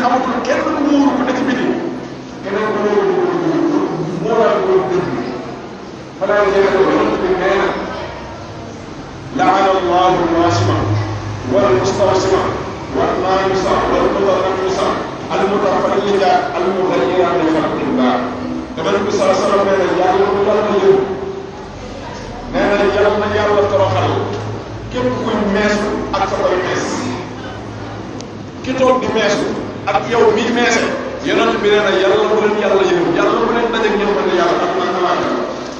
amatul kenn ku muuru ku ne ci biti keneen ku muuru muuraay ko dëgg xanaa yéen ko yonent bi nee na laana allahu alwasima wal mustawsima wal naamisa wal mutanamisa al mutafallija al mughayira li xalqillah yonent bi sala sallam nee na yàlla ko yàlla yëw nee na yàlla na yàlla toroxal képp kuy meesu ak sa koy mees ki toog di meesu ak yow mii meese yonent bi nee na yàlla bu leen yàlla yëw yàlla bu leen dajeeg ñëw ne yàlla ak man alaaka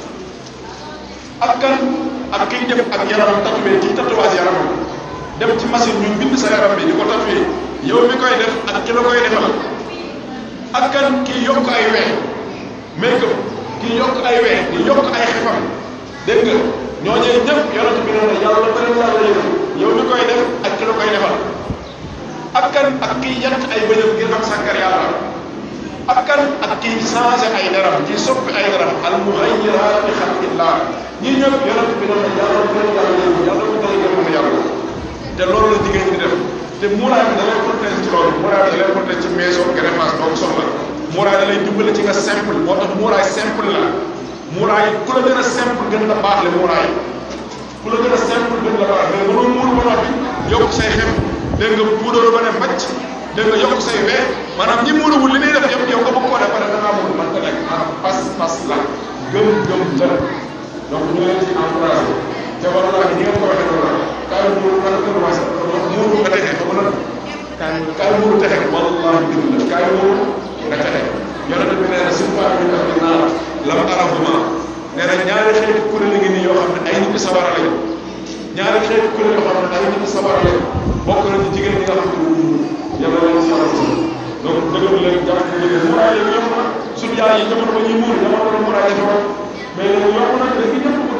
ak kan ak kiy def ak yaramam tatoué kiy tatouage yaramam dem ci machine ñu bind sa yaram bi di ko tatoué yow mi koy def ak ki la koy defal ak kan kiy yokk ay weex make up kiy yokk ay weex di yokk ay xefam dégg nga ñooñee ñëpp yonent bi nee na yàlla ba leen yàlla yëw yow mi koy def ak ki la koy defal ak kan ak kiy yant ay bëñam ngir am sàkkar yàlla ak kan ak kiy changé ay deram kiy soppi ay deram al mughayyirat bi xalqillah ñii ñëpp yonent bi nee na yàlla bu leen yàlla yëw yàlla bu leen yëw yàlla te loolu la jigéen ñi di def te muuraay bi da lay protéger ci loolu muuraay bi da lay protéger ci meeso greffage boo ko soxla muuraay da lay dimbale ci nga simple moo tax muuraay simple la muuraay ku la gën a simple gën la baax le muuraay ku la gën a simple gën la baax mais mënoo muur ba noppi yokk say xem dégg nga puudaru ba ne mbacc dégg nga yokk say wee maanaam ñi muuruwul li ñuy def yëpp yow nga bëgg koo def pare da ngaa mun man ko nekk maanaam pas pas la gëm gëm la donc ñu leen ci encouragé te war naa ni ngeen ko waxee noonu la kaay muuru kan ko commencé muuru nga texe ko mën a kaay muuru texe wallahi dëgg la kaay muuru nga texe yonent bi nee na simpa bi ak bi naa lam arahuma nee na ñaari xeeti kuréel ngi nii yoo xam ne ay nit sawara lañu ñaari xeeti kuréel yoo xam ne ay nit sawara lañu bokk na ci jigéen ñi nga xam ne wuñu yàlla leen si yàlla si donc dëgg leen jàpp ne jigéen muraay yi yomb na suñu yaay yi jamono ba ñuy muur jamono ba muraay yi mais léegi yomb na léegi ñëpp